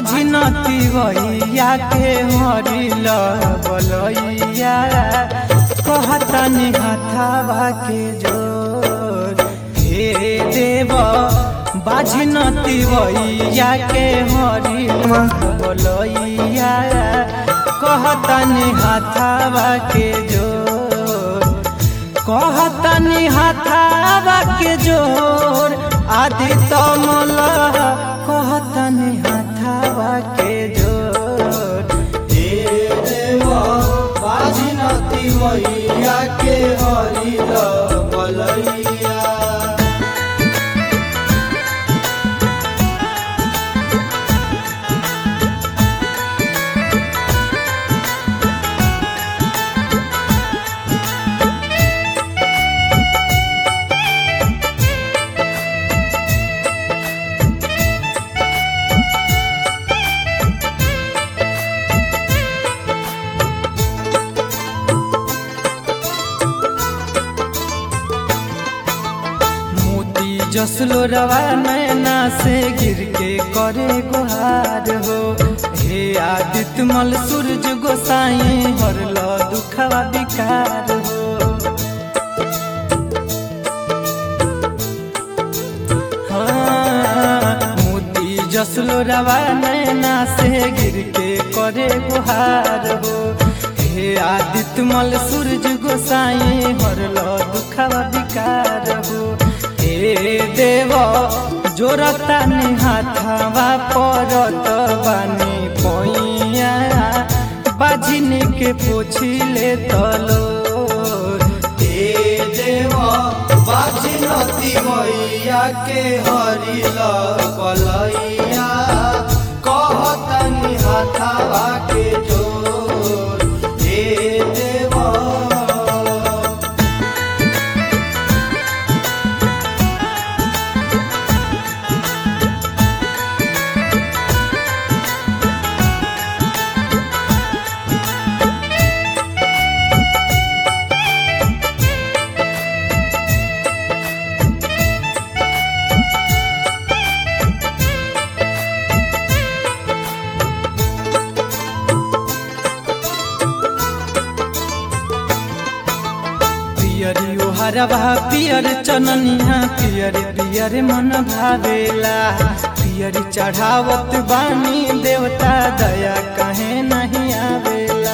बाझी नती वैया के हरिल बलैया कहतनी हथावा के जोर हे देव बाझी नती वैया के हरिल बलैया कहतनी हथावा के जोर कहतनी हथावा के जोर आदि तमल कहतनी हथावा के जोर हे देव बाजी नती मैया के हरिल बलैया मोती जसलो रवा नैना से गिर के करे गुहार हो हे आदित्य मल सूरज गोसाई हरल दुखवा विकार हो हाँ, मोती जसलो रवा नैना से गिर के करे गुहार हो हे आदित्य मल सूरज गोसाई हरल दुखवा विकार हो हे देव जोरता हाथावा परत बानी पैया बाजिनी के पोछिले तलो हे देव बाजिनती मैया के हरिल बलैया कहतनी हाथावा के जोर हे देव पियरी ओहरवा पियर चननिया पियर पियर मन भावेला पियरी चढ़ावत बानी देवता दया कहे नहीं आवेला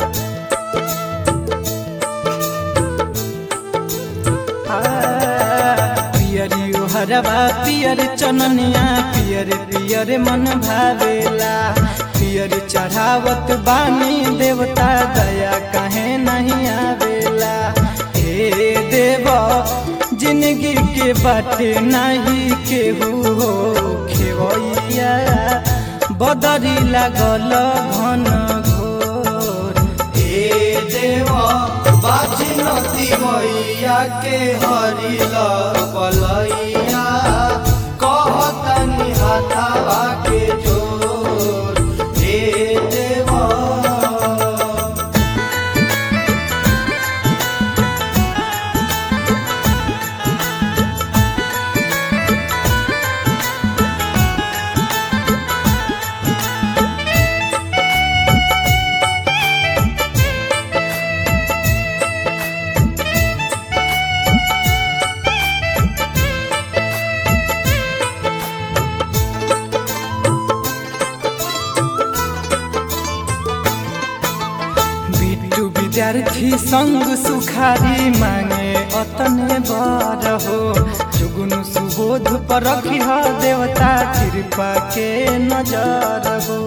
आ, पियरी ओहरवा पियर चननिया पियर पियर मन भावेला पियर चढ़ावत बानी देवता दया कहे नहीं आवेला हे देव जिंदगी के बाटे नहीं केहू हो खेवैया बदरी लागल घन घोर हे देव बाजी नती मैया के हरिल बलैया कहतनी हाथावा के जोर हे देव बिट्टू विद्यार्थी संग सुखारी मांगे अतने बर हो जुगुनु सुबोध पर रखी हो देवता कृपा के नजर हो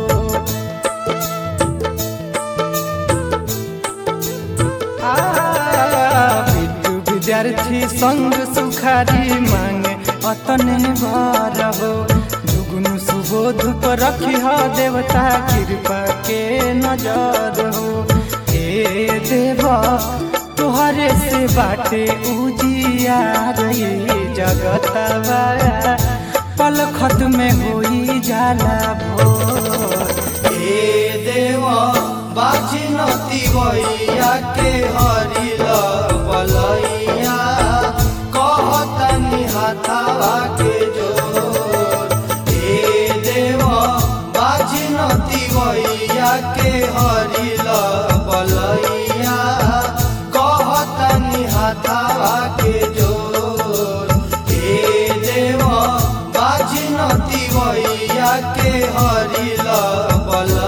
आ, बिट्टू विद्यार्थी संग सुखारी मांगे अतने बर हो जुगुनु सुबोध पर रखी हो देवता कृपा के नजर हो हे देव तोहरे से बाटे उजियार ये जगतवा पल खत में होई जाला भोर हे देव बाजी नती भैया के हरिल बलैया कहतनी हाथावा के जोर हे देव बाजी नतिवैया के हरिल बलैया कहतनी हाथावा के जोर हे देव बाजी नतिवैया के हरिल बलैया